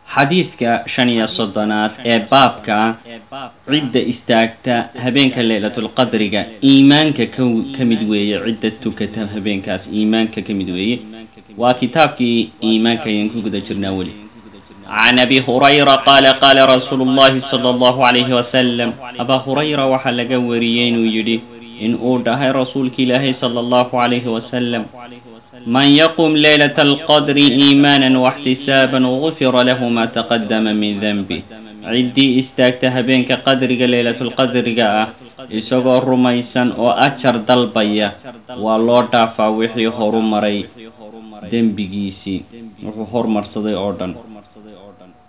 xadiidka shan iyo soddonaad ee baabka cidda istaagta habeenka leylatulqadriga iimaanka ka ka mid weeye cidda tukata habeenkaas iimaanka ka mid weeye waa kitaabkii iimaanka ayaan ku guda jirnaa weli can abi hurayra qaala qaala rasuulu llahi sala allahu calayhi wasalam abaa hurayra waxaa laga wariyey inuu yidhi in uu dhahay rasuulka ilaahay sala allahu calayhi wasalam man yaqum leylata alqadri iimaanan waxtisaaban gufira lahu maa taqadama min denbih ciddii istaagta habeenka qadriga leylatulqadriga ah isagoo rumaysan oo ajar dalbaya waa loo dhaafaa wixii horu maray dembigiisii wuxuu hormarsaday oo dhan